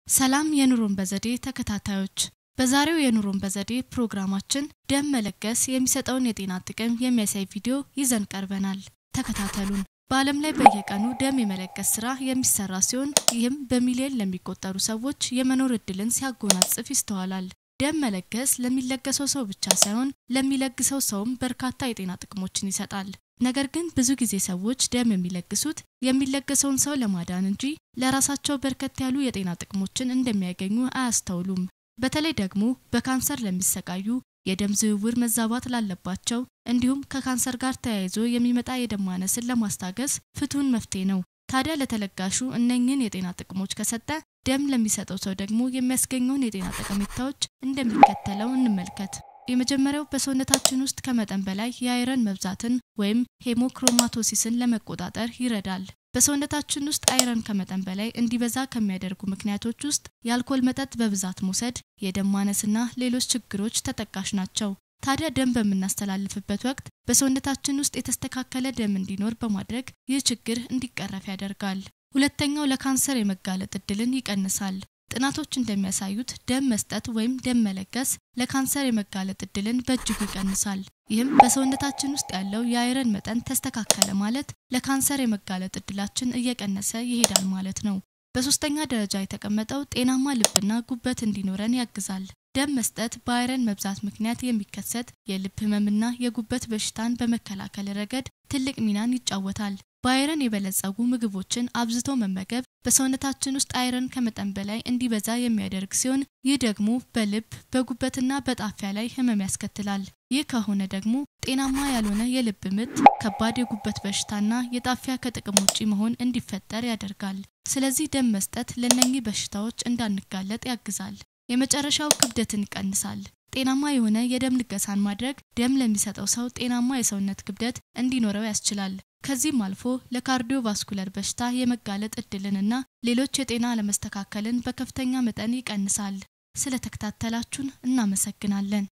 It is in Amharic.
ሰላም የኑሮን በዘዴ ተከታታዮች፣ በዛሬው የኑሮን በዘዴ ፕሮግራማችን ደም መለገስ የሚሰጠውን የጤና ጥቅም የሚያሳይ ቪዲዮ ይዘን ቀርበናል። ተከታተሉን። በዓለም ላይ በየቀኑ ደም የመለገስ ስራ የሚሰራ ሲሆን ይህም በሚሊዮን ለሚቆጠሩ ሰዎች የመኖር እድልን ሲያጎናጽፍ ይስተዋላል። ደም መለገስ ለሚለገሰው ሰው ብቻ ሳይሆን ለሚለግሰው ሰውም በርካታ የጤና ጥቅሞችን ይሰጣል። ነገር ግን ብዙ ጊዜ ሰዎች ደም የሚለግሱት የሚለገሰውን ሰው ለማዳን እንጂ ለራሳቸው በርከት ያሉ የጤና ጥቅሞችን እንደሚያገኙ አያስተውሉም። በተለይ ደግሞ በካንሰር ለሚሰቃዩ፣ የደም ዝውውር መዛባት ላለባቸው እንዲሁም ከካንሰር ጋር ተያይዞ የሚመጣ የደም ማነስን ለማስታገስ ፍቱን መፍትሄ ነው። ታዲያ ለተለጋሹ እነኝህን የጤና ጥቅሞች ከሰጠ ደም ለሚሰጠው ሰው ደግሞ የሚያስገኘውን የጤና ጠቀሜታዎች እንደሚከተለው እንመልከት። የመጀመሪያው በሰውነታችን ውስጥ ከመጠን በላይ የአይረን መብዛትን ወይም ሄሞክሮማቶሲስን ለመቆጣጠር ይረዳል። በሰውነታችን ውስጥ አይረን ከመጠን በላይ እንዲበዛ ከሚያደርጉ ምክንያቶች ውስጥ የአልኮል መጠጥ በብዛት መውሰድ፣ የደም ማነስና ሌሎች ችግሮች ተጠቃሽ ናቸው። ታዲያ ደም በምናስተላልፍበት ወቅት በሰውነታችን ውስጥ የተስተካከለ ደም እንዲኖር በማድረግ ይህ ችግር እንዲቀረፍ ያደርጋል። ሁለተኛው ለካንሰር የመጋለጥ እድልን ይቀንሳል። ጥናቶች እንደሚያሳዩት ደም መስጠት ወይም ደም መለገስ ለካንሰር የመጋለጥ እድልን በእጅጉ ይቀንሳል። ይህም በሰውነታችን ውስጥ ያለው የአይረን መጠን ተስተካከለ ማለት ለካንሰር የመጋለጥ እድላችን እየቀነሰ ይሄዳል ማለት ነው። በሶስተኛ ደረጃ የተቀመጠው ጤናማ ልብና ጉበት እንዲኖረን ያግዛል። ደም መስጠት በአይረን መብዛት ምክንያት የሚከሰት የልብ ህመምና የጉበት በሽታን በመከላከል ረገድ ትልቅ ሚናን ይጫወታል። በአይረን የበለጸጉ ምግቦችን አብዝቶ መመገብ በሰውነታችን ውስጥ አይረን ከመጠን በላይ እንዲበዛ የሚያደርግ ሲሆን ይህ ደግሞ በልብ በጉበትና በጣፊያ ላይ ህመም ያስከትላል። ይህ ከሆነ ደግሞ ጤናማ ያልሆነ የልብ ምት፣ ከባድ የጉበት በሽታና የጣፊያ ከጥቅም ውጪ መሆን እንዲፈጠር ያደርጋል። ስለዚህ ደም መስጠት ለእነኚህ በሽታዎች እንዳንጋለጥ ያግዛል። የመጨረሻው ክብደትን ይቀንሳል። ጤናማ የሆነ የደም ልገሳን ማድረግ ደም ለሚሰጠው ሰው ጤናማ የሰውነት ክብደት እንዲኖረው ያስችላል። ከዚህም አልፎ ለካርዲዮቫስኩለር በሽታ የመጋለጥ እድልንና ሌሎች የጤና አለመስተካከልን በከፍተኛ መጠን ይቀንሳል። ስለተከታተላችሁን እናመሰግናለን።